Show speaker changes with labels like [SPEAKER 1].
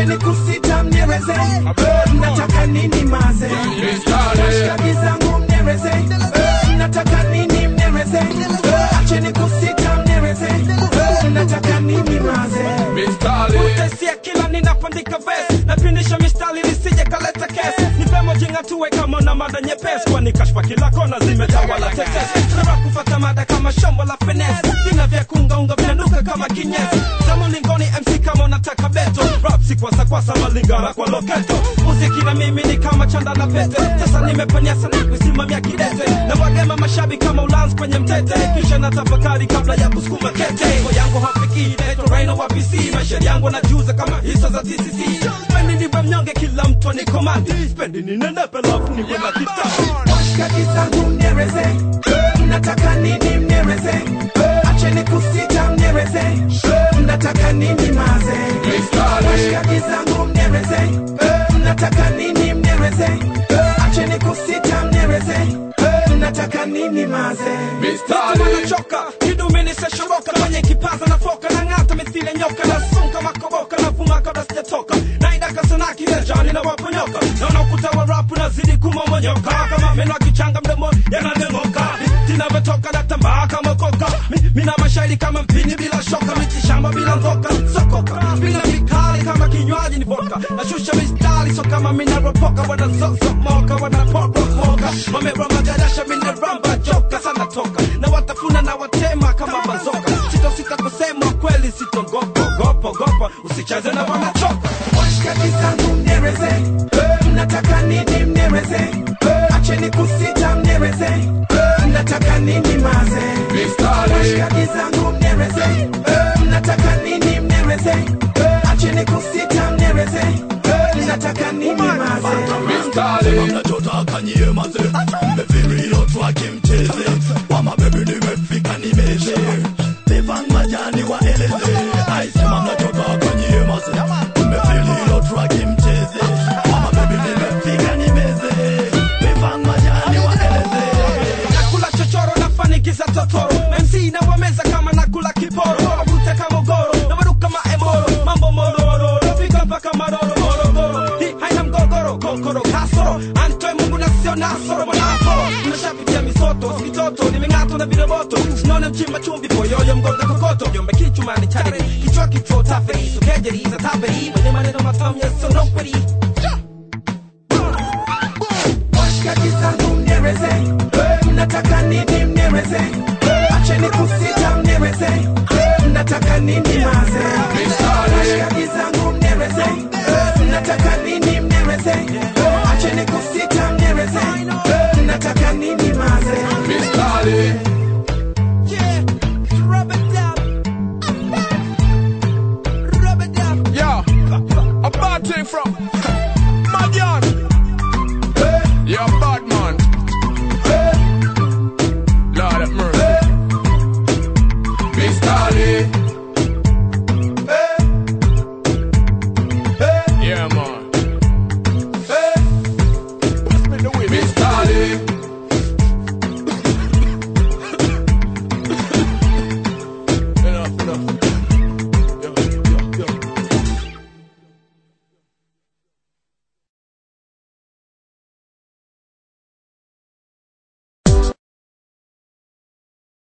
[SPEAKER 1] acheni kusita mnieleze Eh, mnataka nini maze washikaji zangu mnieleze Eh, mnataka nini mnieleze Eh, acheni kusita mnieleze Eh, mnataka nini maze
[SPEAKER 2] Utesia kila ninapandika verse napindisha mistari lisije kaleta kesi ni vema jingatue kama na mada nyepesi kwani kashfa kila kona zimetawala tetesi nara kufata mada kama shombo la finesse vina vya kungaunga vinanuka kama kinyesi zamo lingoni MC kama unataka beto rap si kwasa kwasa malingara kwa loketo muziki na mimi ni kama chanda la pete sasa nimepanyasa na kusimamia kidete na wagema mashabi kama ulanzi kwenye mtete kisha na tafakari kabla ya kusukuma kete Ngo yangu hafiki naitwa Rhino wa PC maisha yangu najuza kama hisa za TCC spendi niwe mnyonge kila mtu ni komandi spendi ni nenepe lafu niwe na kitabu
[SPEAKER 1] washikaji zangu mnieleze Eh, mnataka nini mnieleze Eh, acheni kusita mnieleze Eh, mnataka nini maze washikaji zangu mnieleze Eh, mnataka nini mnieleze Eh, acheni kusita mnieleze Eh, mnataka nini maze
[SPEAKER 2] wanachoka kidumini seshoroka kwenye kipaza na foka na ng'ata mithile nyoka na sunka makoboka na vuma kabla sijatoka naidaka sana kilejani na waponyoka naona ukuta wa rapu nazidi kumomonyoka kama meno akichanga mdomo yananeng'oka tinavyotoka natambaa kama koka Mi- mina mashairi kama mpini bila shoka mitishamba bila ngoka sokoka bila vikali kama kinywaji ni vodka nashusha mistari so kama minaropoka wanazozomoka wanaporomoka wameramagadasha mineramba joka sana toka na watafuna na watema kama bazoka sitosita kusema kweli sitogopogopogopa usicheze na wanachoka
[SPEAKER 1] washikaji zangu mnieleze Eh, mnataka nini mnieleze Eh, acheni kusita mnieleze Eh, mnataka nini maze washikaji zangu mnieleze Eh, mnataka nini mnieleze Eh, acheni kusita mnieleze Eh, mnataka nini maze
[SPEAKER 3] Sema mnachotaka nyie maze mmefiri hilo twake mcheze wama bebi nimefika nimeze Evan majani waeleze Ai sema mnachotaka nyie maze mmefiri hilo twake mcheze wama bebi nimefika nimeze Evan majani waeleze
[SPEAKER 2] nakula chochoro nafanikiza totoro mc na wameza kama nakula kiporo wavute kama goro na waruka maemoro mambo mororo nafika mpaka maroro morogoro hii haina mgogoro kokoro kasoro antoe mungu na sio nasoro mwanaporo nashapitia misoto sikitoto nimeng'atwa na viroboto sinone mchimba chumvi poyoyo mgonga kokoto jombe kichumani charity kichwa kichwa taferi sokejeri za taperi mwenye maneno matamu ya sonokweri